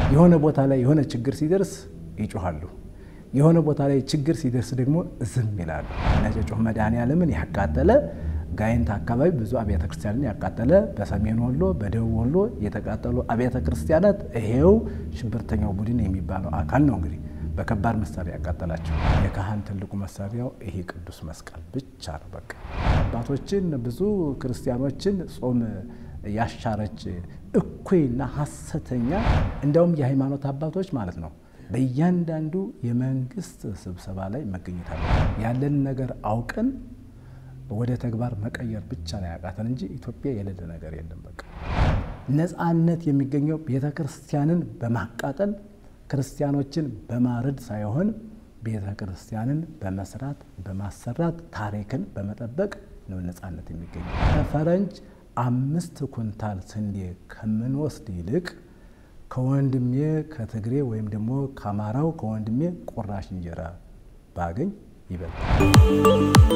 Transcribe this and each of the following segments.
የሆነ ቦታ ላይ የሆነ ችግር ሲደርስ ይጮሃሉ። የሆነ ቦታ ላይ ችግር ሲደርስ ደግሞ ዝም ይላሉ። ነጨጮህ መድኃኔዓለምን ያቃጠለ ጋይንት አካባቢ ብዙ አብያተ ክርስቲያንን ያቃጠለ በሰሜን ወሎ፣ በደቡብ ወሎ የተቃጠሉ አብያተ ክርስቲያናት ይሄው ሽብርተኛው ቡድን የሚባለው አካል ነው እንግዲህ በከባድ መሳሪያ ያቃጠላቸው። የካህን ትልቁ መሳሪያው ይሄ ቅዱስ መስቀል ብቻ ነው። በቃ አባቶችን ብዙ ክርስቲያኖችን ጾም ያሻረች እኩይና ሐሰተኛ እንዲያውም የሃይማኖት አባቶች ማለት ነው በእያንዳንዱ የመንግስት ስብሰባ ላይ መገኘት አለ። ያለን ነገር አውቀን ወደ ተግባር መቀየር ብቻ ነው ያቃተን እንጂ ኢትዮጵያ የሌለ ነገር የለም። በቃ ነፃነት የሚገኘው ቤተ ክርስቲያንን በማቃጠል ክርስቲያኖችን በማረድ ሳይሆን ቤተ ክርስቲያንን በመስራት በማሰራት ታሪክን በመጠበቅ ነው ነፃነት የሚገኘው። ከፈረንጅ አምስት ኩንታል ስንዴ ከምንወስድ ይልቅ ከወንድሜ ከትግሬ ወይም ደግሞ ከአማራው ከወንድሜ ቁራሽ እንጀራ ባገኝ ይበልጣል።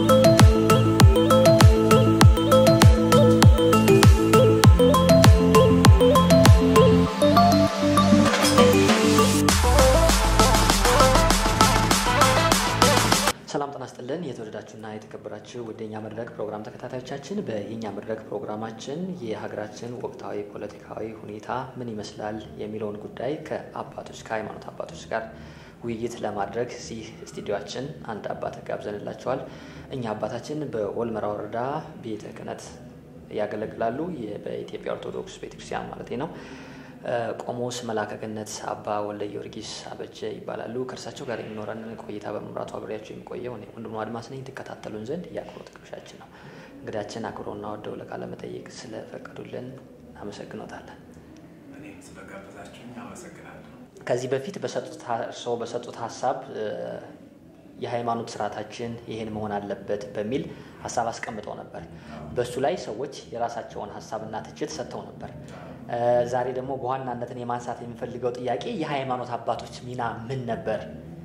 ሰላም ጤና ይስጥልን። የተወደዳችሁና የተከበራችሁ ወደ የኛ መድረክ ፕሮግራም ተከታታዮቻችን፣ በየኛ መድረክ ፕሮግራማችን የሀገራችን ወቅታዊ ፖለቲካዊ ሁኔታ ምን ይመስላል የሚለውን ጉዳይ ከአባቶች ከሃይማኖት አባቶች ጋር ውይይት ለማድረግ እዚህ ስቱዲዮችን አንድ አባት ጋብዘንላቸዋል። እኛ አባታችን በኦልመራ ወረዳ ቤተ ክህነት ያገለግላሉ። በኢትዮጵያ ኦርቶዶክስ ቤተክርስቲያን ማለት ነው። ቆሞስ መላከ ገነት አባ ወልደ ጊዮርጊስ አበጀ ይባላሉ። ከእርሳቸው ጋር የሚኖረን ቆይታ በመምራቱ አብሬያቸው የሚቆየው እኔ ወንድሙ አድማስ ነኝ። ትከታተሉን ዘንድ የአክብሮት ግብዣችን ነው። እንግዳችን አክብሮና ወደው ለቃለ መጠይቅ ስለፈቀዱልን አመሰግኖታለን። ስለጋበዛችሁኝ አመሰግናለሁ። ከዚህ በፊት በሰጡት እርስዎ በሰጡት ሀሳብ የሃይማኖት ስርዓታችን ይህን መሆን አለበት በሚል ሀሳብ አስቀምጠው ነበር። በእሱ ላይ ሰዎች የራሳቸውን ሀሳብና ትችት ሰጥተው ነበር። ዛሬ ደግሞ በዋናነትን የማንሳት የሚፈልገው ጥያቄ የሃይማኖት አባቶች ሚና ምን ነበር?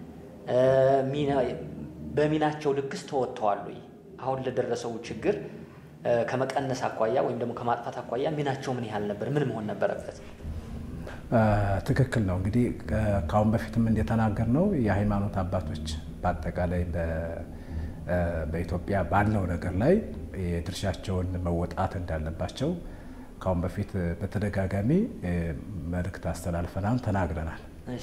በሚናቸው ልክስ ተወጥተዋል ወይ? አሁን ለደረሰው ችግር ከመቀነስ አኳያ ወይም ደግሞ ከማጥፋት አኳያ ሚናቸው ምን ያህል ነበር? ምን መሆን ነበረበት? ትክክል ነው። እንግዲህ ከአሁን በፊትም እንደተናገር ነው የሃይማኖት አባቶች በአጠቃላይ በኢትዮጵያ ባለው ነገር ላይ የድርሻቸውን መወጣት እንዳለባቸው ከአሁን በፊት በተደጋጋሚ መልእክት አስተላልፈናል፣ ተናግረናል።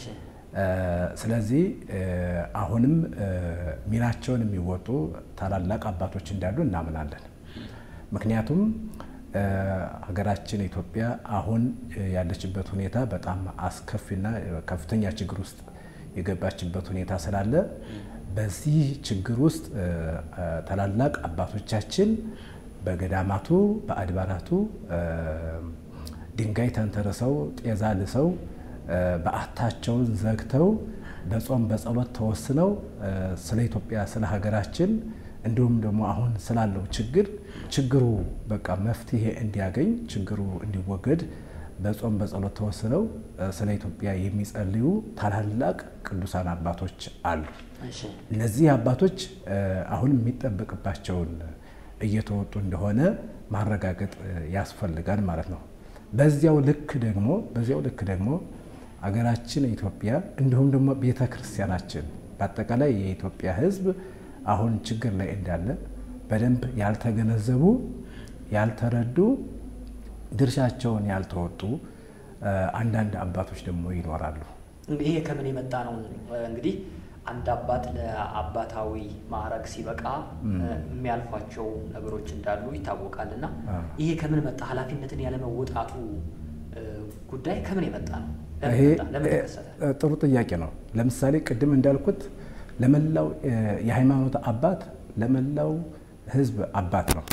ስለዚህ አሁንም ሚናቸውን የሚወጡ ታላላቅ አባቶች እንዳሉ እናምናለን። ምክንያቱም ሀገራችን ኢትዮጵያ አሁን ያለችበት ሁኔታ በጣም አስከፊና ከፍተኛ ችግር ውስጥ የገባችበት ሁኔታ ስላለ በዚህ ችግር ውስጥ ታላላቅ አባቶቻችን በገዳማቱ በአድባራቱ ድንጋይ ተንተርሰው ጤዛ ልሰው በዓታቸውን ዘግተው በጾም በጸሎት ተወስነው ስለ ኢትዮጵያ ስለ ሀገራችን እንዲሁም ደግሞ አሁን ስላለው ችግር ችግሩ በቃ መፍትሄ እንዲያገኝ ችግሩ እንዲወገድ በጾም በጸሎት ተወስነው ስለ ኢትዮጵያ የሚጸልዩ ታላላቅ ቅዱሳን አባቶች አሉ። እነዚህ አባቶች አሁን የሚጠበቅባቸውን እየተወጡ እንደሆነ ማረጋገጥ ያስፈልጋል ማለት ነው። በዚያው ልክ ደግሞ በዚያው ልክ ደግሞ አገራችን ኢትዮጵያ እንዲሁም ደግሞ ቤተ ክርስቲያናችን በአጠቃላይ የኢትዮጵያ ሕዝብ አሁን ችግር ላይ እንዳለ በደንብ ያልተገነዘቡ ያልተረዱ ድርሻቸውን ያልተወጡ አንዳንድ አባቶች ደግሞ ይኖራሉ። ይሄ ከምን የመጣ ነው? እንግዲህ አንድ አባት ለአባታዊ ማዕረግ ሲበቃ የሚያልፏቸው ነገሮች እንዳሉ ይታወቃል። እና ይሄ ከምን መጣ? ኃላፊነትን ያለመወጣቱ ጉዳይ ከምን የመጣ ነው? ይሄ ጥሩ ጥያቄ ነው። ለምሳሌ ቅድም እንዳልኩት ለመላው የሃይማኖት አባት ለመላው ህዝብ አባት ነው።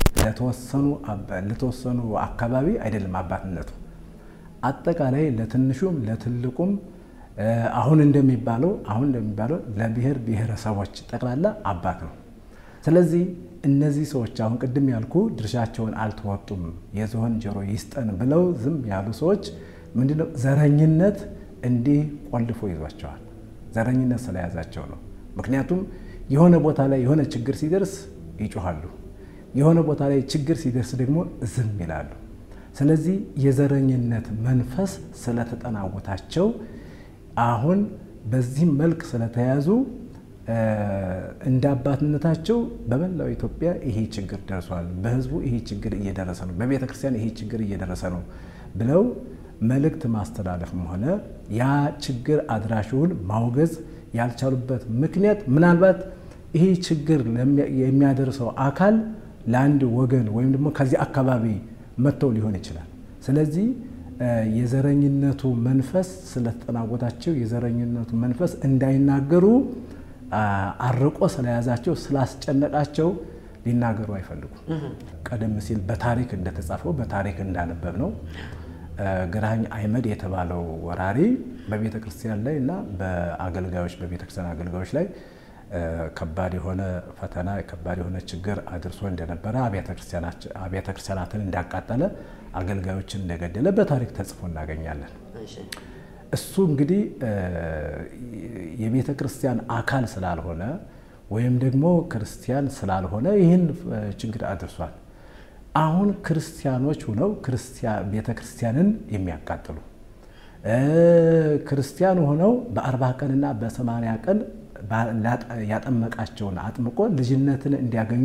ለተወሰኑ አካባቢ አይደለም አባትነቱ። አጠቃላይ ለትንሹም ለትልቁም አሁን እንደሚባለው አሁን እንደሚባለው ለብሔር ብሔረሰቦች ጠቅላላ አባት ነው። ስለዚህ እነዚህ ሰዎች አሁን ቅድም ያልኩ ድርሻቸውን አልተወጡም፣ የዝሆን ጆሮ ይስጠን ብለው ዝም ያሉ ሰዎች ምንድነው ዘረኝነት እንዲህ ቆልፎ ይዟቸዋል። ዘረኝነት ስለያዛቸው ነው። ምክንያቱም የሆነ ቦታ ላይ የሆነ ችግር ሲደርስ ይጮሃሉ፣ የሆነ ቦታ ላይ ችግር ሲደርስ ደግሞ ዝም ይላሉ። ስለዚህ የዘረኝነት መንፈስ ስለተጠናወታቸው አሁን በዚህም መልክ ስለተያዙ እንደ አባትነታቸው በመላው ኢትዮጵያ ይሄ ችግር ደርሷል፣ በህዝቡ ይሄ ችግር እየደረሰ ነው፣ በቤተ ክርስቲያን ይሄ ችግር እየደረሰ ነው ብለው መልእክት ማስተላለፍም ሆነ ያ ችግር አድራሹን ማውገዝ ያልቻሉበት ምክንያት ምናልባት ይሄ ችግር የሚያደርሰው አካል ለአንድ ወገን ወይም ደግሞ ከዚህ አካባቢ መጥተው ሊሆን ይችላል። ስለዚህ የዘረኝነቱ መንፈስ ስለተጠናወታቸው የዘረኝነቱ መንፈስ እንዳይናገሩ አርቆ ስለያዛቸው ስላስጨነቃቸው ሊናገሩ አይፈልጉም። ቀደም ሲል በታሪክ እንደተጻፈው በታሪክ እንዳነበብ ነው ግራኝ አይመድ የተባለው ወራሪ በቤተ ክርስቲያን ላይ እና በአገልጋዮች በቤተ ክርስቲያን አገልጋዮች ላይ ከባድ የሆነ ፈተና ከባድ የሆነ ችግር አድርሶ እንደነበረ አብያተ ክርስቲያናትን እንዳቃጠለ አገልጋዮችን እንደገደለ በታሪክ ተጽፎ እናገኛለን። እሱ እንግዲህ የቤተ ክርስቲያን አካል ስላልሆነ ወይም ደግሞ ክርስቲያን ስላልሆነ ይህን ችግር አድርሷል። አሁን ክርስቲያኖች ሆነው ቤተ ክርስቲያንን የሚያቃጥሉ ክርስቲያን ሆነው በአርባ ቀንና በሰማንያ ቀን ያጠመቃቸውን አጥምቆ ልጅነትን እንዲያገኙ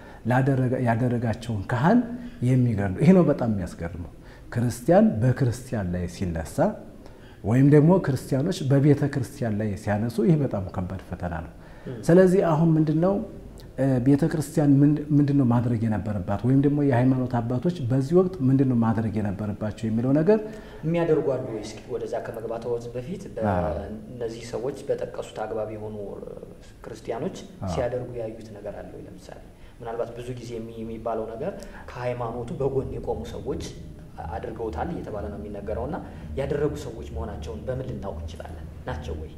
ያደረጋቸውን ካህን የሚገድሉ ይህ ነው በጣም የሚያስገርመው። ክርስቲያን በክርስቲያን ላይ ሲነሳ ወይም ደግሞ ክርስቲያኖች በቤተ ክርስቲያን ላይ ሲያነሱ ይህ በጣም ከባድ ፈተና ነው። ስለዚህ አሁን ምንድን ነው ቤተ ክርስቲያን ምንድን ነው ማድረግ የነበረባት ወይም ደግሞ የሃይማኖት አባቶች በዚህ ወቅት ምንድን ነው ማድረግ የነበረባቸው የሚለው ነገር የሚያደርጉ አሉ። እስኪ ወደዛ ከመግባትዎት በፊት እነዚህ ሰዎች በጠቀሱት አግባብ የሆኑ ክርስቲያኖች ሲያደርጉ ያዩት ነገር አለ ወይ? ለምሳሌ ምናልባት ብዙ ጊዜ የሚባለው ነገር ከሃይማኖቱ በጎን የቆሙ ሰዎች አድርገውታል እየተባለ ነው የሚነገረው እና ያደረጉ ሰዎች መሆናቸውን በምን ልናውቅ እንችላለን? ናቸው ወይ?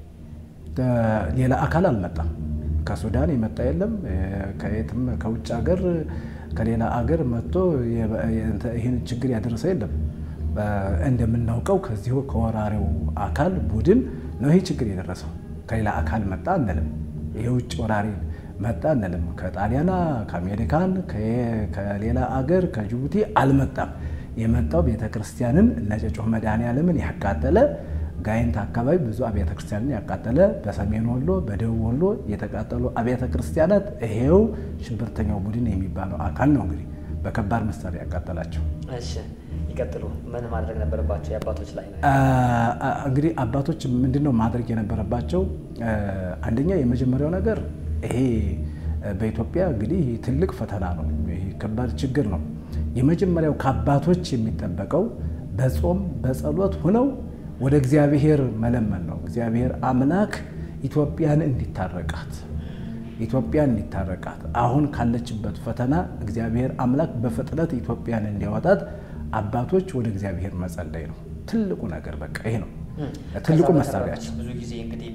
ሌላ አካል አልመጣም። ከሱዳን የመጣ የለም። ከየትም ከውጭ ሀገር ከሌላ አገር መጥቶ ይህን ችግር ያደረሰ የለም። እንደምናውቀው ከዚሁ ከወራሪው አካል ቡድን ነው ይህ ችግር የደረሰው። ከሌላ አካል መጣ አንልም። የውጭ ወራሪ መጣ አንልም። ከጣሊያና፣ ከአሜሪካን፣ ከሌላ አገር ከጅቡቲ አልመጣም። የመጣው ቤተ ክርስቲያንን እነ ጨጮህ መድኃኔዓለምን ያቃጠለ ጋይንት አካባቢ ብዙ አብያተ ክርስቲያንን ያቃጠለ በሰሜን ወሎ በደቡብ ወሎ የተቃጠሉ አብያተ ክርስቲያናት ይሄው ሽብርተኛው ቡድን የሚባለው አካል ነው እንግዲህ በከባድ መሳሪያ ያቃጠላቸው። እሺ ይቀጥሉ። ምን ማድረግ ነበረባቸው? የአባቶች ላይ ነው እንግዲህ አባቶች ምንድን ነው ማድረግ የነበረባቸው? አንደኛ የመጀመሪያው ነገር ይሄ በኢትዮጵያ እንግዲህ ትልቅ ፈተና ነው። ይሄ ከባድ ችግር ነው። የመጀመሪያው ከአባቶች የሚጠበቀው በጾም በጸሎት ሆነው ወደ እግዚአብሔር መለመን ነው። እግዚአብሔር አምላክ ኢትዮጵያን እንዲታረቃት ኢትዮጵያን እንዲታረቃት አሁን ካለችበት ፈተና እግዚአብሔር አምላክ በፍጥነት ኢትዮጵያን እንዲያወጣት አባቶች ወደ እግዚአብሔር መጸለይ ነው ትልቁ ነገር። በቃ ይሄ ነው ትልቁ መሳሪያቸው። ብዙ ጊዜ እንግዲህ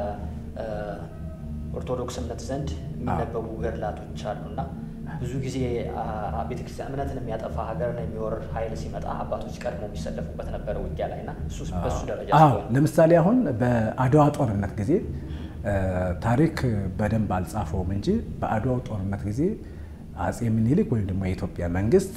በኦርቶዶክስ እምነት ዘንድ የሚነበቡ ገድላቶች አሉና ብዙ ጊዜ ቤተክርስቲያን እምነትን የሚያጠፋ ሀገርን የሚወር ኃይል ሲመጣ አባቶች ቀድሞ የሚሰለፉበት ነበረ ውጊያ ላይ እና በሱ ደረጃ ለምሳሌ አሁን በአድዋ ጦርነት ጊዜ ታሪክ በደንብ አልጻፈውም እንጂ በአድዋው ጦርነት ጊዜ አጼ ምኒልክ ወይም ደግሞ የኢትዮጵያ መንግስት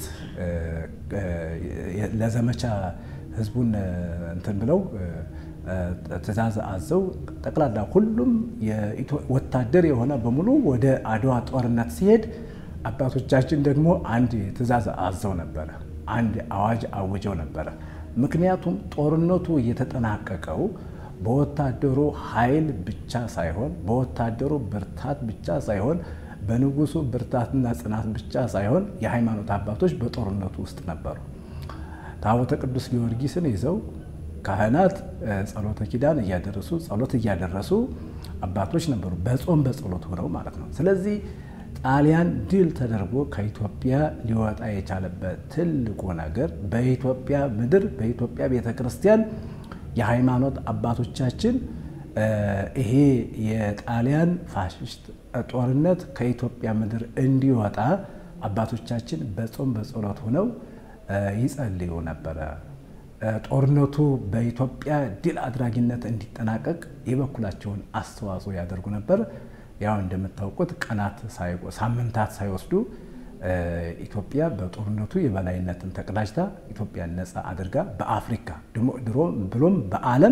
ለዘመቻ ህዝቡን እንትን ብለው ትእዛዝ አዘው ጠቅላላ ሁሉም ወታደር የሆነ በሙሉ ወደ አድዋ ጦርነት ሲሄድ አባቶቻችን ደግሞ አንድ ትእዛዝ አዘው ነበረ። አንድ አዋጅ አውጀው ነበረ። ምክንያቱም ጦርነቱ የተጠናቀቀው በወታደሩ ኃይል ብቻ ሳይሆን በወታደሩ ብርታት ብቻ ሳይሆን በንጉሱ ብርታትና ጽናት ብቻ ሳይሆን የሃይማኖት አባቶች በጦርነቱ ውስጥ ነበሩ። ታቦተ ቅዱስ ጊዮርጊስን ይዘው ካህናት ጸሎተ ኪዳን እያደረሱ ጸሎት እያደረሱ አባቶች ነበሩ፣ በጾም በጸሎት ሆነው ማለት ነው። ስለዚህ ጣሊያን ድል ተደርጎ ከኢትዮጵያ ሊወጣ የቻለበት ትልቁ ነገር በኢትዮጵያ ምድር በኢትዮጵያ ቤተ ክርስቲያን የሃይማኖት አባቶቻችን ይሄ የጣሊያን ፋሽስት ጦርነት ከኢትዮጵያ ምድር እንዲወጣ አባቶቻችን በጾም በጸሎት ሆነው ይጸልዩ ነበረ። ጦርነቱ በኢትዮጵያ ድል አድራጊነት እንዲጠናቀቅ የበኩላቸውን አስተዋጽኦ ያደርጉ ነበር። ያው እንደምታውቁት ቀናት ሳምንታት ሳይወስዱ ኢትዮጵያ በጦርነቱ የበላይነትን ተቀዳጅታ ኢትዮጵያን ነፃ አድርጋ በአፍሪካ ድሮ ብሎም በዓለም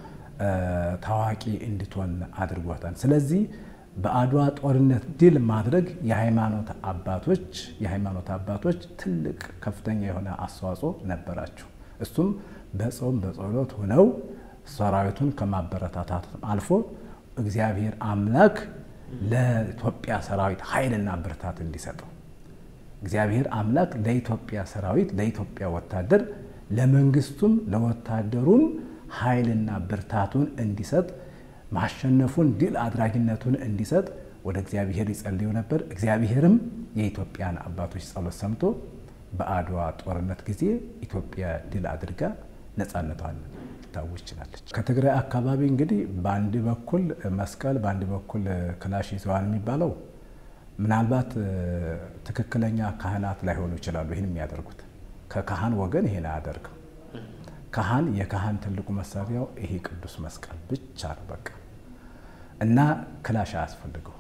ታዋቂ እንድትሆን አድርጓታል። ስለዚህ በአድዋ ጦርነት ድል ማድረግ የሃይማኖት አባቶች የሃይማኖት አባቶች ትልቅ ከፍተኛ የሆነ አስተዋጽኦ ነበራቸው። እሱም በጾም በጸሎት ሆነው ሰራዊቱን ከማበረታታት አልፎ እግዚአብሔር አምላክ ለኢትዮጵያ ሰራዊት ኃይልና ብርታት እንዲሰጠው እግዚአብሔር አምላክ ለኢትዮጵያ ሰራዊት ለኢትዮጵያ ወታደር ለመንግስቱም ለወታደሩም ኃይልና ብርታቱን እንዲሰጥ ማሸነፉን ድል አድራጊነቱን እንዲሰጥ ወደ እግዚአብሔር ይጸልዩ ነበር። እግዚአብሔርም የኢትዮጵያን አባቶች ጸሎት ሰምቶ በአድዋ ጦርነት ጊዜ ኢትዮጵያ ድል አድርጋ ነፃነቷን ልታውጅ ችላለች። ከትግራይ አካባቢ እንግዲህ በአንድ በኩል መስቀል በአንድ በኩል ክላሽ ይዘዋል የሚባለው ምናልባት ትክክለኛ ካህናት ላይሆኑ ይችላሉ። ይህን የሚያደርጉት ከካህን ወገን ይሄን አያደርግም። ካህን የካህን ትልቁ መሳሪያው ይሄ ቅዱስ መስቀል ብቻ ነው በቃ እና ክላሽ አያስፈልገው።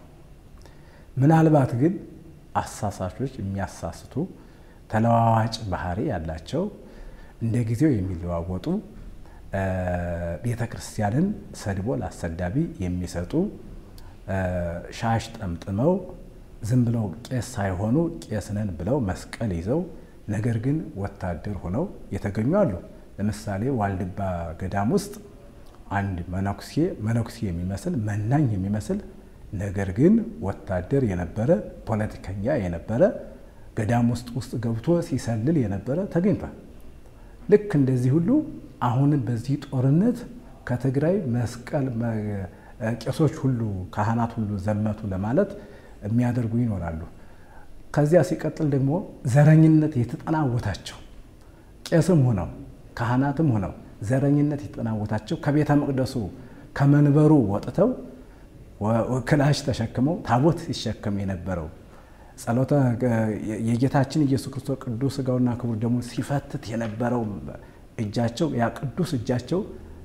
ምናልባት ግን አሳሳቾች የሚያሳስቱ ተለዋዋጭ ባህሪ ያላቸው እንደ ጊዜው የሚለዋወጡ ቤተ ክርስቲያንን ሰድቦ ለአሰዳቢ የሚሰጡ ሻሽ ጠምጥመው ዝም ብለው ቄስ ሳይሆኑ ቄስ ነን ብለው መስቀል ይዘው ነገር ግን ወታደር ሆነው የተገኙ አሉ። ለምሳሌ ዋልድባ ገዳም ውስጥ አንድ መነኩሴ መነኩሴ የሚመስል መናኝ የሚመስል ነገር ግን ወታደር የነበረ ፖለቲከኛ የነበረ ገዳም ውስጥ ውስጥ ገብቶ ሲሰልል የነበረ ተገኝቷል። ልክ እንደዚህ ሁሉ አሁንም በዚህ ጦርነት ከትግራይ መስቀል ቄሶች ሁሉ ካህናት ሁሉ ዘመቱ ለማለት የሚያደርጉ ይኖራሉ። ከዚያ ሲቀጥል ደግሞ ዘረኝነት የተጠናወታቸው ቄስም ሆነው ካህናትም ሆነው ዘረኝነት የተጠናወታቸው ከቤተ መቅደሱ ከመንበሩ ወጥተው ክላሽ ተሸክመው ታቦት ሲሸከም የነበረው ጸሎተ የጌታችን ኢየሱስ ክርስቶስ ቅዱስ ሥጋውና ክቡር ደሙን ሲፈትት የነበረው እጃቸው ያ ቅዱስ እጃቸው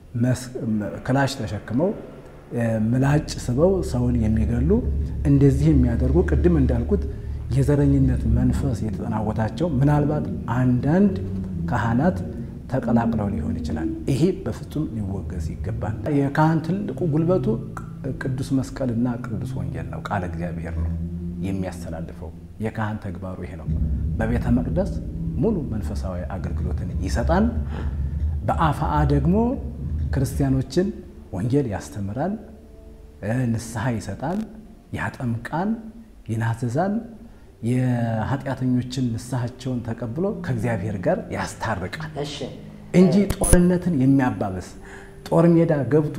ክላሽ ተሸክመው ምላጭ ስበው ሰውን የሚገሉ እንደዚህ የሚያደርጉ ቅድም እንዳልኩት የዘረኝነት መንፈስ የተጠናወታቸው ምናልባት አንዳንድ ካህናት ተቀላቅለው ሊሆን ይችላል። ይሄ በፍጹም ሊወገዝ ይገባል። የካህን ትልቁ ጉልበቱ ቅዱስ መስቀልና ቅዱስ ወንጌል ነው። ቃለ እግዚአብሔር ነው የሚያስተላልፈው። የካህን ተግባሩ ይሄ ነው። በቤተ መቅደስ ሙሉ መንፈሳዊ አገልግሎትን ይሰጣል። በአፋአ ደግሞ ክርስቲያኖችን ወንጌል ያስተምራል፣ ንስሐ ይሰጣል፣ ያጠምቃል፣ ይናዘዛል። የኃጢአተኞችን ንስሐቸውን ተቀብሎ ከእግዚአብሔር ጋር ያስታርቃል እንጂ ጦርነትን የሚያባብስ ጦር ሜዳ ገብቶ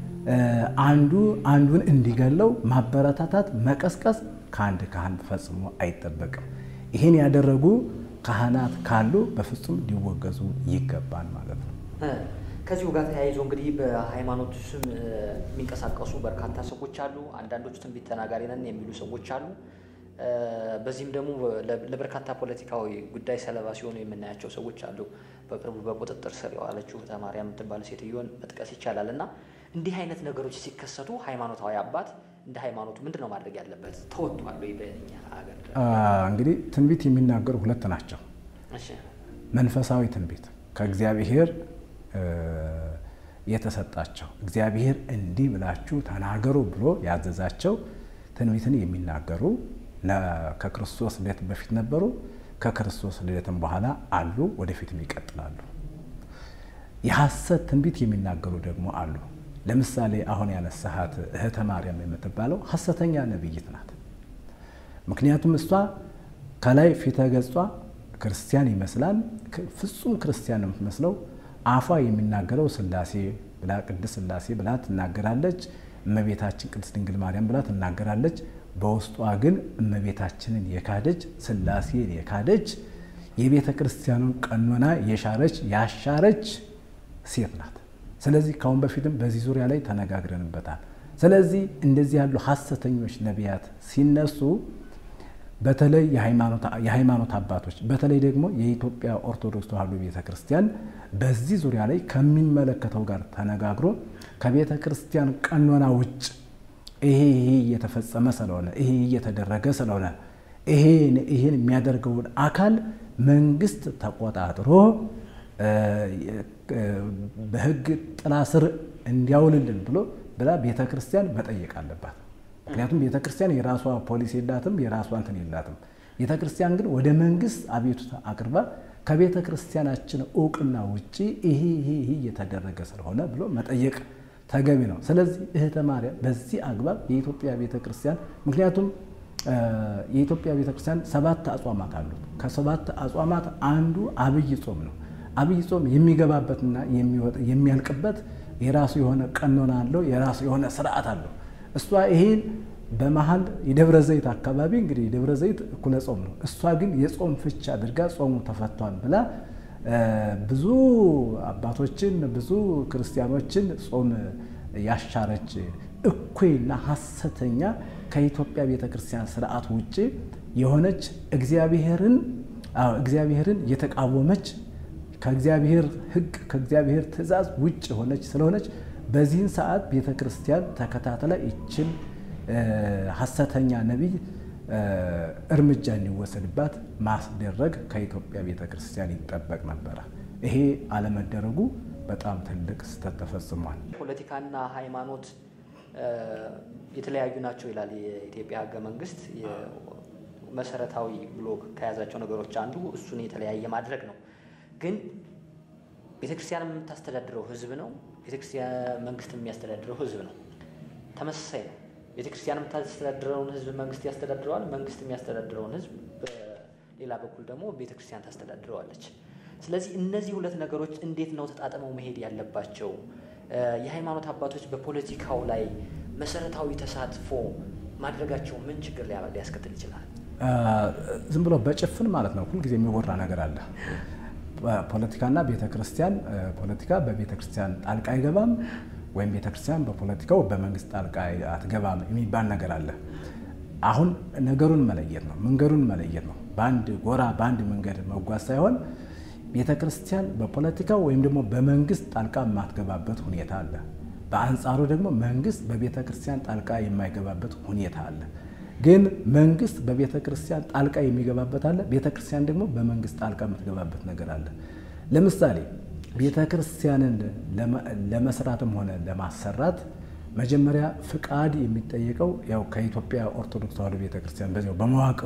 አንዱ አንዱን እንዲገለው ማበረታታት፣ መቀስቀስ ከአንድ ካህን ፈጽሞ አይጠበቅም። ይህን ያደረጉ ካህናት ካሉ በፍጹም ሊወገዙ ይገባል ማለት ነው። ከዚሁ ጋር ተያይዞ እንግዲህ በሃይማኖት ስም የሚንቀሳቀሱ በርካታ ሰዎች አሉ። አንዳንዶች ትንቢት ተናጋሪ ነን የሚሉ ሰዎች አሉ። በዚህም ደግሞ ለበርካታ ፖለቲካዊ ጉዳይ ሰለባ ሲሆኑ የምናያቸው ሰዎች አሉ። በቅርቡ በቁጥጥር ስር የዋለችው ተማሪያም የምትባል ሴትዮን መጥቀስ ይቻላል። እና እንዲህ አይነት ነገሮች ሲከሰቱ ሃይማኖታዊ አባት እንደ ሃይማኖቱ ምንድን ነው ማድረግ ያለበት? ተወጥቷል ወይ? በእኛ ሀገር እንግዲህ ትንቢት የሚናገሩ ሁለት ናቸው። መንፈሳዊ ትንቢት ከእግዚአብሔር የተሰጣቸው እግዚአብሔር እንዲህ ብላችሁ ተናገሩ ብሎ ያዘዛቸው ትንቢትን የሚናገሩ ከክርስቶስ ልደት በፊት ነበሩ፣ ከክርስቶስ ልደትም በኋላ አሉ፣ ወደፊትም ይቀጥላሉ። የሐሰት ትንቢት የሚናገሩ ደግሞ አሉ። ለምሳሌ አሁን ያነሳሃት እህተ ማርያም የምትባለው ሐሰተኛ ነቢይት ናት። ምክንያቱም እሷ ከላይ ፊተ ገጿ ክርስቲያን ይመስላል፣ ፍጹም ክርስቲያን የምትመስለው አፏ የሚናገረው ስላሴ ብላ ቅድስት ስላሴ ብላ ትናገራለች። እመቤታችን ቅድስት ድንግል ማርያም ብላ ትናገራለች። በውስጧ ግን እመቤታችንን የካደች ስላሴን የካደች የቤተ ክርስቲያኑን ቀኖና የሻረች ያሻረች ሴት ናት። ስለዚህ ካሁን በፊትም በዚህ ዙሪያ ላይ ተነጋግረንበታል። ስለዚህ እንደዚህ ያሉ ሐሰተኞች ነቢያት ሲነሱ በተለይ የሃይማኖት አባቶች በተለይ ደግሞ የኢትዮጵያ ኦርቶዶክስ ተዋሕዶ ቤተ ክርስቲያን በዚህ ዙሪያ ላይ ከሚመለከተው ጋር ተነጋግሮ ከቤተ ክርስቲያን ቀኖና ውጭ ይሄ ይሄ እየተፈጸመ ስለሆነ ይሄ እየተደረገ ስለሆነ ይሄን ይህን የሚያደርገውን አካል መንግስት ተቆጣጥሮ በህግ ጥላ ስር እንዲያውልልን ብሎ ብላ ቤተ ክርስቲያን መጠየቅ አለባት። ምክንያቱም ቤተ ክርስቲያን የራሷ ፖሊሲ የላትም፣ የራሷ እንትን የላትም። ቤተ ክርስቲያን ግን ወደ መንግስት አቤቱታ አቅርባ ከቤተ ክርስቲያናችን እውቅና ውጭ ይሄ ይሄ ይሄ እየተደረገ ስለሆነ ብሎ መጠየቅ ተገቢ ነው። ስለዚህ እህተ ማርያም በዚህ አግባብ የኢትዮጵያ ቤተ ክርስቲያን ምክንያቱም የኢትዮጵያ ቤተ ክርስቲያን ሰባት አጽዋማት አሉት። ከሰባት አጽዋማት አንዱ አብይ ጾም ነው። አብይ ጾም የሚገባበትና የሚያልቅበት የራሱ የሆነ ቀኖና አለው፣ የራሱ የሆነ ስርዓት አለው። እሷ ይሄን በመሀል የደብረ ዘይት አካባቢ እንግዲህ የደብረ ዘይት እኩለ ጾም ነው። እሷ ግን የጾም ፍች አድርጋ ጾሙ ተፈቷል ብላ ብዙ አባቶችን ብዙ ክርስቲያኖችን ጾም ያሻረች እኩይና ሐሰተኛ ከኢትዮጵያ ቤተ ክርስቲያን ስርዓት ውጭ የሆነች እግዚአብሔርን እግዚአብሔርን የተቃወመች ከእግዚአብሔር ሕግ ከእግዚአብሔር ትእዛዝ ውጭ የሆነች ስለሆነች በዚህን ሰዓት ቤተ ክርስቲያን ተከታትላ ይችን ሐሰተኛ ነቢይ እርምጃ እንዲወሰድባት ማስደረግ ከኢትዮጵያ ቤተ ክርስቲያን ይጠበቅ ነበረ። ይሄ አለመደረጉ በጣም ትልቅ ስህተት ተፈጽሟል። ፖለቲካና ሃይማኖት የተለያዩ ናቸው ይላል የኢትዮጵያ ሕገ መንግስት። መሰረታዊ ብሎ ከያዛቸው ነገሮች አንዱ እሱን የተለያየ ማድረግ ነው። ግን ቤተክርስቲያን የምታስተዳድረው ህዝብ ነው። ቤተክርስቲያን መንግስት የሚያስተዳድረው ህዝብ ነው። ተመሳሳይ ነው። ቤተክርስቲያን የምታስተዳድረውን ህዝብ መንግስት ያስተዳድረዋል። መንግስት የሚያስተዳድረውን ህዝብ በሌላ በኩል ደግሞ ቤተክርስቲያን ታስተዳድረዋለች። ስለዚህ እነዚህ ሁለት ነገሮች እንዴት ነው ተጣጥመው መሄድ ያለባቸው? የሃይማኖት አባቶች በፖለቲካው ላይ መሰረታዊ ተሳትፎ ማድረጋቸው ምን ችግር ሊያስከትል ይችላል? ዝም ብሎ በጭፍን ማለት ነው። ሁልጊዜ የሚወራ ነገር አለ። ፖለቲካና ቤተ ክርስቲያን ፖለቲካ በቤተ ክርስቲያን ጣልቃ አይገባም ወይም ቤተ ክርስቲያን በፖለቲካው በመንግስት ጣልቃ አትገባም የሚባል ነገር አለ። አሁን ነገሩን መለየት ነው፣ መንገዱን መለየት ነው። በአንድ ጎራ በአንድ መንገድ መጓዝ ሳይሆን ቤተ ክርስቲያን በፖለቲካው ወይም ደግሞ በመንግስት ጣልቃ የማትገባበት ሁኔታ አለ። በአንጻሩ ደግሞ መንግስት በቤተ ክርስቲያን ጣልቃ የማይገባበት ሁኔታ አለ። ግን መንግስት በቤተ ክርስቲያን ጣልቃ የሚገባበት አለ። ቤተ ክርስቲያን ደግሞ በመንግስት ጣልቃ የምትገባበት ነገር አለ። ለምሳሌ ቤተ ክርስቲያንን ለመስራትም ሆነ ለማሰራት መጀመሪያ ፍቃድ የሚጠየቀው ያው ከኢትዮጵያ ኦርቶዶክስ ተዋሕዶ ቤተ ክርስቲያን በዚያው በመዋቅሩ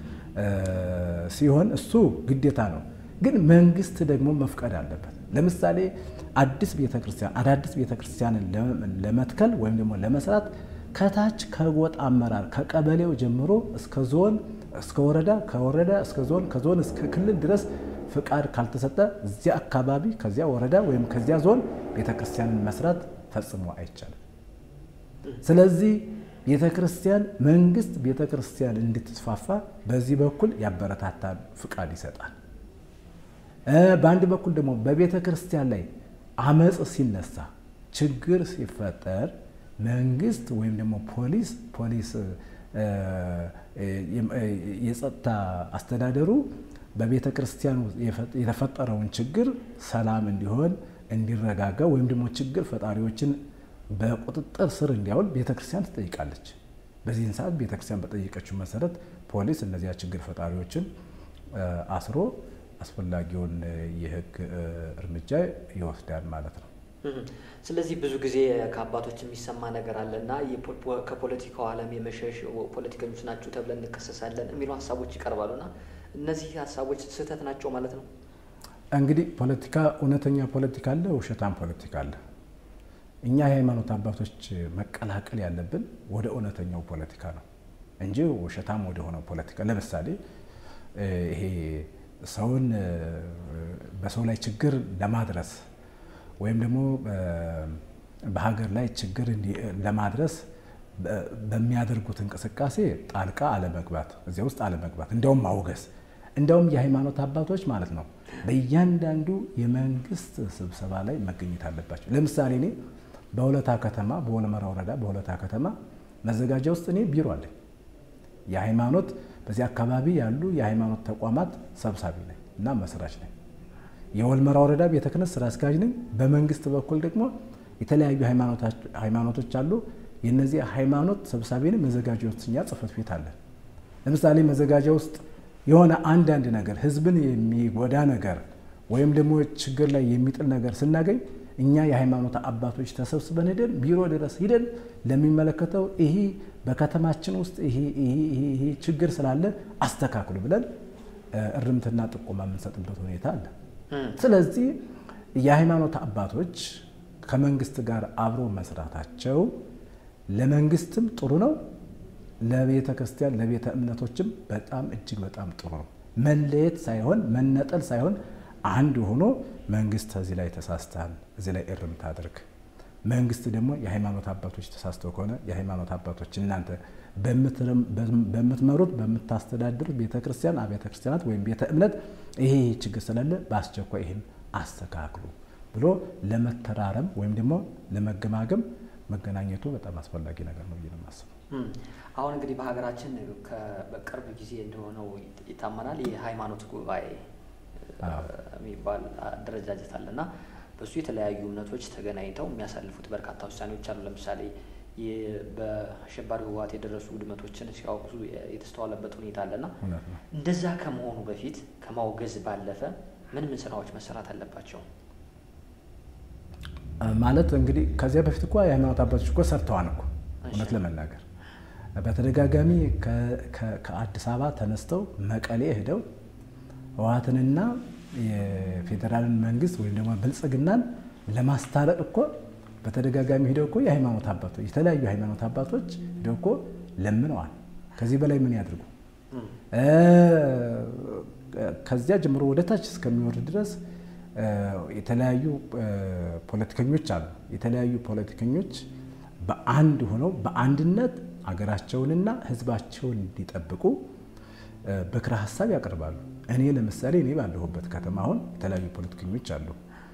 ሲሆን እሱ ግዴታ ነው። ግን መንግስት ደግሞ መፍቀድ አለበት። ለምሳሌ አዲስ ቤተ ክርስቲያን አዳዲስ ቤተ ክርስቲያንን ለመትከል ወይም ደግሞ ለመስራት ከታች ከጎጥ አመራር ከቀበሌው ጀምሮ እስከ ዞን እስከ ወረዳ ከወረዳ እስከ ዞን ከዞን እስከ ክልል ድረስ ፍቃድ ካልተሰጠ እዚያ አካባቢ ከዚያ ወረዳ ወይም ከዚያ ዞን ቤተ ክርስቲያንን መስራት ፈጽሞ አይቻልም። ስለዚህ ቤተ ክርስቲያን መንግስት ቤተ ክርስቲያን እንድትስፋፋ በዚህ በኩል ያበረታታል፣ ፍቃድ ይሰጣል። በአንድ በኩል ደግሞ በቤተ ክርስቲያን ላይ አመፅ ሲነሳ ችግር ሲፈጠር መንግስት ወይም ደግሞ ፖሊስ ፖሊስ የጸጥታ አስተዳደሩ በቤተ ክርስቲያኑ የተፈጠረውን ችግር ሰላም እንዲሆን እንዲረጋጋ ወይም ደግሞ ችግር ፈጣሪዎችን በቁጥጥር ስር እንዲያውል ቤተ ክርስቲያን ትጠይቃለች። በዚህን ሰዓት ቤተ ክርስቲያን በጠየቀችው መሰረት ፖሊስ እነዚያ ችግር ፈጣሪዎችን አስሮ አስፈላጊውን የሕግ እርምጃ ይወስዳል ማለት ነው። ስለዚህ ብዙ ጊዜ ከአባቶች የሚሰማ ነገር አለ እና ከፖለቲካው ዓለም የመሸሽ ፖለቲከኞች ናችሁ ተብለን እንከሰሳለን የሚሉ ሀሳቦች ይቀርባሉና እነዚህ ሀሳቦች ስህተት ናቸው ማለት ነው። እንግዲህ ፖለቲካ እውነተኛ ፖለቲካ አለ፣ ውሸታም ፖለቲካ አለ። እኛ የሃይማኖት አባቶች መቀላቀል ያለብን ወደ እውነተኛው ፖለቲካ ነው እንጂ ውሸታም ወደ ሆነው ፖለቲካ ለምሳሌ ይሄ ሰውን በሰው ላይ ችግር ለማድረስ ወይም ደግሞ በሀገር ላይ ችግር ለማድረስ በሚያደርጉት እንቅስቃሴ ጣልቃ አለመግባት፣ እዚያ ውስጥ አለመግባት፣ እንዲያውም ማውገዝ፣ እንዲያውም የሃይማኖት አባቶች ማለት ነው በእያንዳንዱ የመንግስት ስብሰባ ላይ መገኘት አለባቸው። ለምሳሌ እኔ በሁለታ ከተማ በወልመራ ወረዳ በሁለታ ከተማ መዘጋጃ ውስጥ እኔ ቢሮ አለኝ። የሃይማኖት በዚህ አካባቢ ያሉ የሃይማኖት ተቋማት ሰብሳቢ ነኝ እና መስራች ነኝ። የወልመራ ወረዳ ቤተ ክህነት ስራ አስኪያጅ ነኝ። በመንግስት በኩል ደግሞ የተለያዩ ሃይማኖቶች አሉ። የነዚህ ሃይማኖት ሰብሳቢ ነኝ። መዘጋጃ ውስጥ እኛ ጽህፈት ቤት አለን። ለምሳሌ መዘጋጃ ውስጥ የሆነ አንዳንድ ነገር ህዝብን የሚጎዳ ነገር ወይም ደግሞ ችግር ላይ የሚጥል ነገር ስናገኝ እኛ የሃይማኖት አባቶች ተሰብስበን ሄደን ቢሮ ድረስ ሂደን ለሚመለከተው ይሄ በከተማችን ውስጥ ይሄ ችግር ስላለ አስተካክሉ ብለን እርምትና ጥቆማ የምንሰጥበት ሁኔታ አለ። ስለዚህ የሃይማኖት አባቶች ከመንግስት ጋር አብሮ መስራታቸው ለመንግስትም ጥሩ ነው፣ ለቤተ ክርስቲያን ለቤተ እምነቶችም በጣም እጅግ በጣም ጥሩ ነው። መለየት ሳይሆን መነጠል ሳይሆን አንድ ሆኖ መንግስት እዚህ ላይ ተሳስተሃል፣ እዚህ ላይ እርምት አድርግ። መንግስት ደግሞ የሃይማኖት አባቶች ተሳስተው ከሆነ የሃይማኖት አባቶች እናንተ በምትመሩት በምታስተዳድሩት ቤተ ክርስቲያን አብያተ ክርስቲያናት ወይም ቤተ እምነት ይሄ ችግር ስላለ በአስቸኳይ ይህን አስተካክሉ ብሎ ለመተራረም ወይም ደግሞ ለመገማገም መገናኘቱ በጣም አስፈላጊ ነገር ነው ብዬ ነው የማስበው። አሁን እንግዲህ በሀገራችን በቅርብ ጊዜ እንደሆነው ይታመናል የሃይማኖት ጉባኤ የሚባል አደረጃጀት አለና በሱ የተለያዩ እምነቶች ተገናኝተው የሚያሳልፉት በርካታ ውሳኔዎች አሉ። ለምሳሌ በአሸባሪ ህወሓት የደረሱ ውድመቶችን ሲያወግዙ የተስተዋለበት ሁኔታ አለና እንደዛ ከመሆኑ በፊት ከማውገዝ ባለፈ ምን ምን ስራዎች መሰራት አለባቸው? ማለት እንግዲህ ከዚያ በፊት እኮ የሃይማኖት አባቶች እኮ ሰርተዋል እኮ እውነት ለመናገር በተደጋጋሚ ከአዲስ አበባ ተነስተው መቀሌ ሄደው ህወሓትንና የፌዴራልን መንግስት ወይም ደግሞ ብልጽግናን ለማስታረቅ እኮ በተደጋጋሚ ሄደው እኮ የሃይማኖት አባቶች የተለያዩ የሃይማኖት አባቶች ሄደው እኮ ለምነዋል። ከዚህ በላይ ምን ያድርጉ? ከዚያ ጀምሮ ወደ ታች እስከሚወርድ ድረስ የተለያዩ ፖለቲከኞች አሉ። የተለያዩ ፖለቲከኞች በአንድ ሆነው በአንድነት አገራቸውንና ህዝባቸውን እንዲጠብቁ ምክረ ሀሳብ ያቀርባሉ። እኔ ለምሳሌ እኔ ባለሁበት ከተማ አሁን የተለያዩ ፖለቲከኞች አሉ።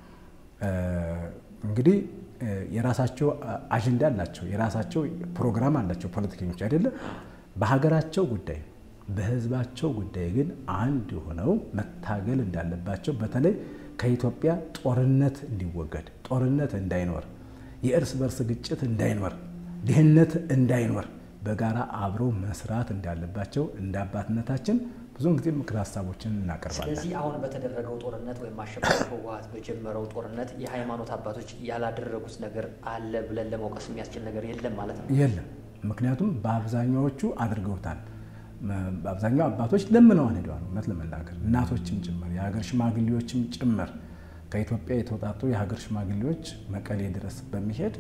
እንግዲህ የራሳቸው አጀንዳ አላቸው፣ የራሳቸው ፕሮግራም አላቸው ፖለቲከኞች አይደለም። በሀገራቸው ጉዳይ በህዝባቸው ጉዳይ ግን አንድ ሆነው መታገል እንዳለባቸው በተለይ ከኢትዮጵያ ጦርነት እንዲወገድ፣ ጦርነት እንዳይኖር፣ የእርስ በርስ ግጭት እንዳይኖር፣ ድህነት እንዳይኖር በጋራ አብረው መስራት እንዳለባቸው እንደ አባትነታችን ብዙውን ጊዜ ምክር ሀሳቦችን እናቀርባለን። ስለዚህ አሁን በተደረገው ጦርነት ወይም አሸባሪ ህወሓት በጀመረው ጦርነት የሃይማኖት አባቶች ያላደረጉት ነገር አለ ብለን ለመውቀስ የሚያስችል ነገር የለም ማለት ነው? የለም። ምክንያቱም በአብዛኛዎቹ አድርገውታል። በአብዛኛው አባቶች ለምነዋን ሄደዋል። እውነት ለመናገር እናቶችም ጭምር የሀገር ሽማግሌዎችም ጭምር ከኢትዮጵያ የተውጣጡ የሀገር ሽማግሌዎች መቀሌ ድረስ በሚሄድ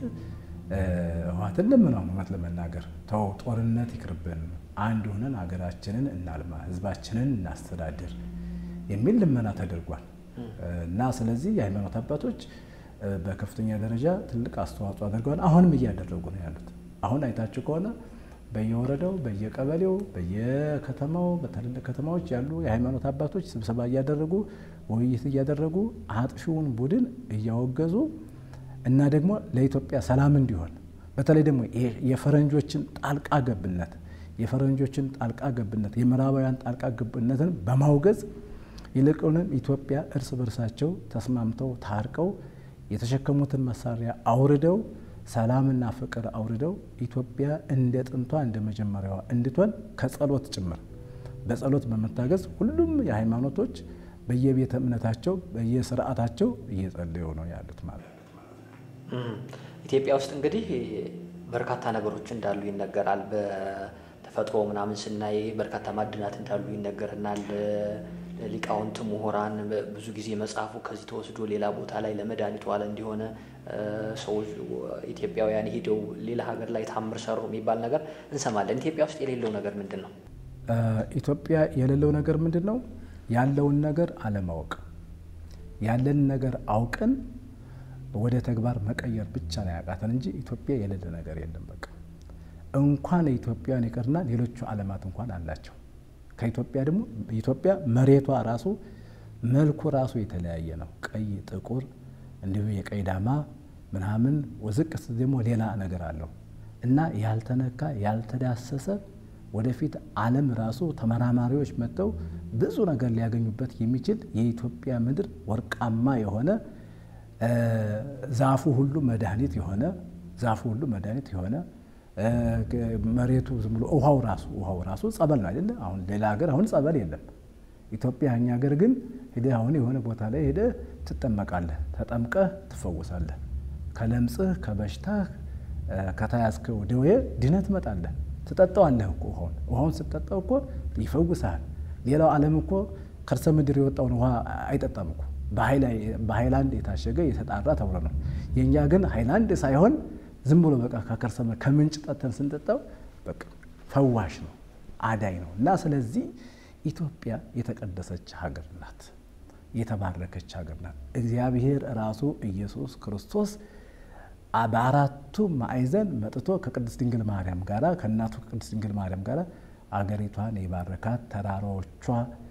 ህወሓትን ለምነዋል። እውነት ለመናገር ተው ጦርነት ይቅርብን፣ አንድ ሆነን ሀገራችንን እናልማ፣ ህዝባችንን እናስተዳድር የሚል ልመና ተደርጓል እና ስለዚህ የሃይማኖት አባቶች በከፍተኛ ደረጃ ትልቅ አስተዋጽኦ አድርገዋል። አሁንም እያደረጉ ነው ያሉት። አሁን አይታችሁ ከሆነ በየወረዳው በየቀበሌው በየከተማው በትልልቅ ከተማዎች ያሉ የሃይማኖት አባቶች ስብሰባ እያደረጉ ውይይት እያደረጉ አጥፊውን ቡድን እያወገዙ እና ደግሞ ለኢትዮጵያ ሰላም እንዲሆን በተለይ ደግሞ የፈረንጆችን ጣልቃ ገብነት የፈረንጆችን ጣልቃ ገብነት የምዕራባውያን ጣልቃ ገብነትን በማውገዝ ይልቁንም ኢትዮጵያ እርስ በርሳቸው ተስማምተው ታርቀው የተሸከሙትን መሳሪያ አውርደው ሰላምና ፍቅር አውርደው ኢትዮጵያ እንደ ጥንቷ እንደ መጀመሪያዋ እንድትሆን ከጸሎት ጭምር በጸሎት በመታገዝ ሁሉም የሃይማኖቶች በየቤተ እምነታቸው በየስርዓታቸው እየጸለዩ ነው ያሉት ማለት ነው። ኢትዮጵያ ውስጥ እንግዲህ በርካታ ነገሮች እንዳሉ ይነገራል። በተፈጥሮ ምናምን ስናይ በርካታ ማዕድናት እንዳሉ ይነገርናል። ሊቃውንት ምሁራን ብዙ ጊዜ መጽሐፉ ከዚህ ተወስዶ ሌላ ቦታ ላይ ለመድኃኒቱ አለ እንዲሆነ ሰዎች ኢትዮጵያውያን ሄደው ሌላ ሀገር ላይ ታምር ሰሩ የሚባል ነገር እንሰማለን። ኢትዮጵያ ውስጥ የሌለው ነገር ምንድን ነው? ኢትዮጵያ የሌለው ነገር ምንድን ነው? ያለውን ነገር አለማወቅ፣ ያለን ነገር አውቀን ወደ ተግባር መቀየር ብቻ ነው ያቃተን እንጂ ኢትዮጵያ የሌለ ነገር የለም። በቃ እንኳን ኢትዮጵያን ይቅርና ሌሎቹ ዓለማት እንኳን አላቸው። ከኢትዮጵያ ደግሞ ኢትዮጵያ መሬቷ ራሱ መልኩ ራሱ የተለያየ ነው። ቀይ፣ ጥቁር እንዲሁ የቀይ ዳማ ምናምን ወዝቅ ደግሞ ሌላ ነገር አለው እና ያልተነካ ያልተዳሰሰ ወደፊት ዓለም ራሱ ተመራማሪዎች መጥተው ብዙ ነገር ሊያገኙበት የሚችል የኢትዮጵያ ምድር ወርቃማ የሆነ ዛፉ ሁሉ መድኃኒት የሆነ ዛፉ ሁሉ መድኃኒት የሆነ መሬቱ ዝም ብሎ ውሃው ራሱ ውሃው ራሱ ጸበል ነው አይደለ? አሁን ሌላ ሀገር አሁን ጸበል የለም። ኢትዮጵያ እኛ ሀገር ግን ሄደህ አሁን የሆነ ቦታ ላይ ሄደህ ትጠመቃለህ፣ ተጠምቀህ ትፈወሳለህ። ከለምጽህ ከበሽታህ ከተያዝከው ደዌ ድነህ ትመጣለህ። ትጠጣዋለህ እኮ ውሃውን ውሃውን ስትጠጣው እኮ ይፈውስሃል። ሌላው ዓለም እኮ ከርሰ ምድር የወጣውን ውሃ አይጠጣም እኮ በሃይላንድ የታሸገ የተጣራ ተብሎ ነው። የእኛ ግን ሃይላንድ ሳይሆን ዝም ብሎ በቃ ከከርሰ ከምንጭ ጠተን ስንጠጣው በቃ ፈዋሽ ነው፣ አዳይ ነው። እና ስለዚህ ኢትዮጵያ የተቀደሰች ሀገር ናት፣ የተባረከች ሀገር ናት። እግዚአብሔር ራሱ ኢየሱስ ክርስቶስ በአራቱ ማዕዘን መጥቶ ከቅድስት ድንግል ማርያም ጋራ ከእናቱ ከቅድስት ድንግል ማርያም ጋራ አገሪቷን የባረካት ተራራዎቿ፣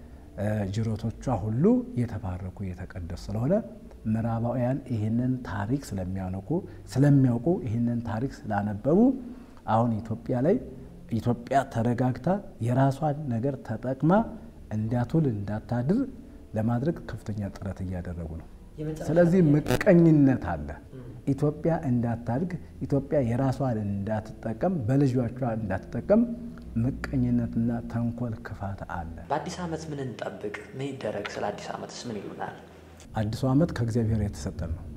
ጅረቶቿ ሁሉ የተባረኩ የተቀደሱ ስለሆነ ምዕራባውያን ይህንን ታሪክ ስለሚያውቁ ስለሚያውቁ ይህንን ታሪክ ስላነበቡ አሁን ኢትዮጵያ ላይ ኢትዮጵያ ተረጋግታ የራሷን ነገር ተጠቅማ እንዳትውል እንዳታድር ለማድረግ ከፍተኛ ጥረት እያደረጉ ነው። ስለዚህ ምቀኝነት አለ። ኢትዮጵያ እንዳታድግ፣ ኢትዮጵያ የራሷን እንዳትጠቀም፣ በልጆቿ እንዳትጠቀም ምቀኝነትና ተንኮል፣ ክፋት አለ። በአዲስ ዓመት ምን እንጠብቅ? ምን ይደረግ? ስለ አዲስ ዓመትስ ምን ይሉናል? አዲሱ ዓመት ከእግዚአብሔር የተሰጠን ነው።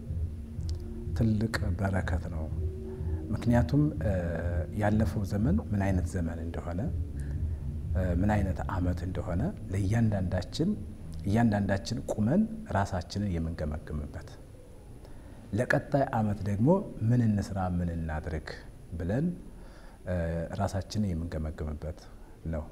ትልቅ በረከት ነው። ምክንያቱም ያለፈው ዘመን ምን አይነት ዘመን እንደሆነ ምን አይነት ዓመት እንደሆነ ለእያንዳንዳችን እያንዳንዳችን ቁመን ራሳችንን የምንገመግምበት ለቀጣይ ዓመት ደግሞ ምን እንስራ ምን እናድርግ ብለን ራሳችንን የምንገመግምበት ነው።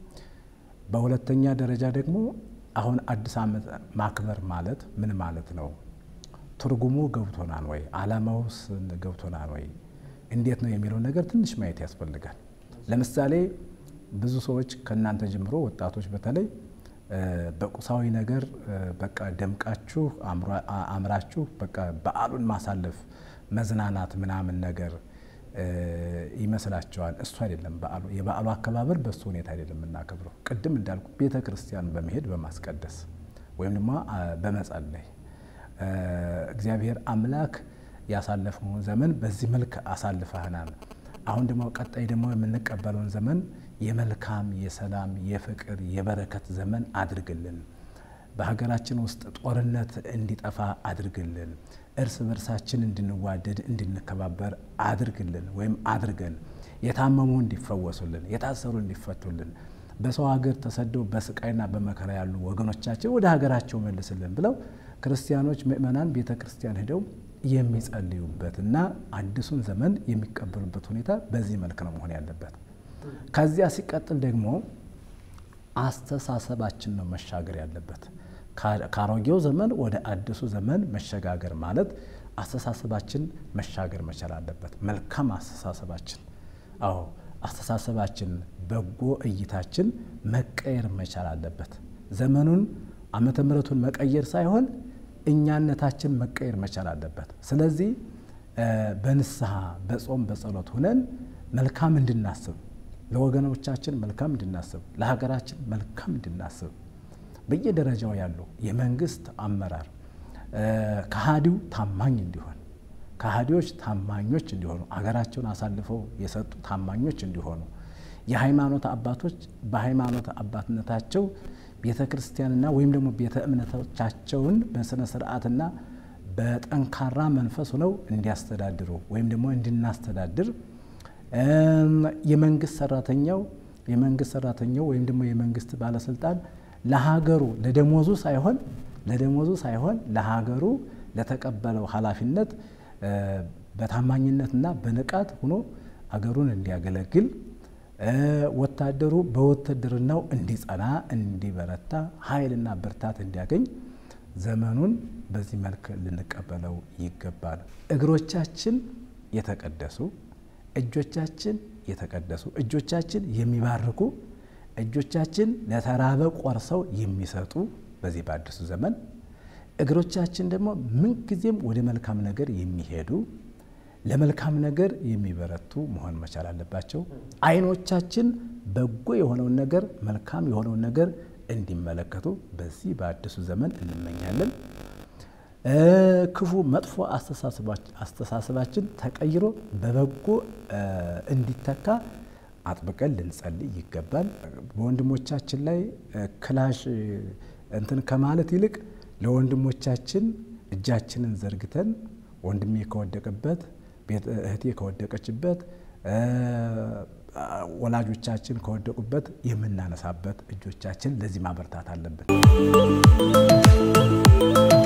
በሁለተኛ ደረጃ ደግሞ አሁን አዲስ ዓመት ማክበር ማለት ምን ማለት ነው? ትርጉሙ ገብቶናል ወይ? ዓላማውስ ገብቶናል ወይ? እንዴት ነው የሚለው ነገር ትንሽ ማየት ያስፈልጋል። ለምሳሌ ብዙ ሰዎች ከእናንተ ጀምሮ ወጣቶች በተለይ በቁሳዊ ነገር በቃ ደምቃችሁ አምራችሁ በቃ በዓሉን ማሳለፍ መዝናናት ምናምን ነገር ይመስላቸዋል። እሱ አይደለም በዓሉ። የበዓሉ አከባበር በእሱ ሁኔታ አይደለም የምናከብረው። ቅድም እንዳልኩ ቤተ ክርስቲያን በመሄድ በማስቀደስ ወይም ደግሞ በመጸለይ እግዚአብሔር አምላክ ያሳለፈውን ዘመን በዚህ መልክ አሳልፈህናል። አሁን ደግሞ ቀጣይ ደግሞ የምንቀበለውን ዘመን የመልካም የሰላም የፍቅር የበረከት ዘመን አድርግልን። በሀገራችን ውስጥ ጦርነት እንዲጠፋ አድርግልን። እርስ በርሳችን እንድንዋደድ እንድንከባበር አድርግልን ወይም አድርገን። የታመሙ እንዲፈወሱልን፣ የታሰሩ እንዲፈቱልን፣ በሰው ሀገር ተሰደው በስቃይና በመከራ ያሉ ወገኖቻችን ወደ ሀገራቸው መልስልን ብለው ክርስቲያኖች ምእመናን ቤተ ክርስቲያን ሄደው የሚጸልዩበትና አዲሱን ዘመን የሚቀበሉበት ሁኔታ በዚህ መልክ ነው መሆን ያለበት። ከዚያ ሲቀጥል ደግሞ አስተሳሰባችን ነው መሻገር ያለበት። ከአሮጌው ዘመን ወደ አዲሱ ዘመን መሸጋገር ማለት አስተሳሰባችን መሻገር መቻል አለበት። መልካም አስተሳሰባችን፣ አዎ አስተሳሰባችን፣ በጎ እይታችን መቀየር መቻል አለበት። ዘመኑን ዓመተ ምሕረቱን መቀየር ሳይሆን እኛነታችን መቀየር መቻል አለበት። ስለዚህ በንስሐ በጾም በጸሎት ሁነን መልካም እንድናስብ ለወገኖቻችን መልካም እንድናስብ ለሀገራችን መልካም እንድናስብ በየደረጃው ያሉ የመንግስት አመራር ከሃዲው ታማኝ እንዲሆን ከሃዲዎች ታማኞች እንዲሆኑ አገራቸውን አሳልፈው የሰጡ ታማኞች እንዲሆኑ የሃይማኖት አባቶች በሃይማኖት አባትነታቸው ቤተ ክርስቲያንና ወይም ደግሞ ቤተ እምነቶቻቸውን በስነ ስርዓትና በጠንካራ መንፈስ ሆነው እንዲያስተዳድሩ ወይም ደግሞ እንድናስተዳድር የመንግስት ሰራተኛው የመንግስት ሰራተኛው ወይም ደግሞ የመንግስት ባለስልጣን ለሀገሩ ለደሞዙ ሳይሆን ለደሞዙ ሳይሆን ለሀገሩ ለተቀበለው ኃላፊነት በታማኝነትና በንቃት ሆኖ አገሩን እንዲያገለግል ወታደሩ በውትድርናው እንዲጸና እንዲበረታ ኃይልና ብርታት እንዲያገኝ ዘመኑን በዚህ መልክ ልንቀበለው ይገባል። እግሮቻችን የተቀደሱ እጆቻችን የተቀደሱ እጆቻችን የሚባርኩ እጆቻችን ለተራበ ቆርሰው የሚሰጡ በዚህ በአዲሱ ዘመን እግሮቻችን ደግሞ ምንጊዜም ወደ መልካም ነገር የሚሄዱ ለመልካም ነገር የሚበረቱ መሆን መቻል አለባቸው። ዓይኖቻችን በጎ የሆነውን ነገር መልካም የሆነውን ነገር እንዲመለከቱ በዚህ በአዲሱ ዘመን እንመኛለን። ክፉ መጥፎ አስተሳሰባችን ተቀይሮ በበጎ እንዲተካ አጥብቀን ልንጸልይ ይገባል። በወንድሞቻችን ላይ ክላሽ እንትን ከማለት ይልቅ ለወንድሞቻችን እጃችንን ዘርግተን ወንድሜ ከወደቀበት፣ እህቴ ከወደቀችበት፣ ወላጆቻችን ከወደቁበት የምናነሳበት እጆቻችን ለዚህ ማበርታት አለብን።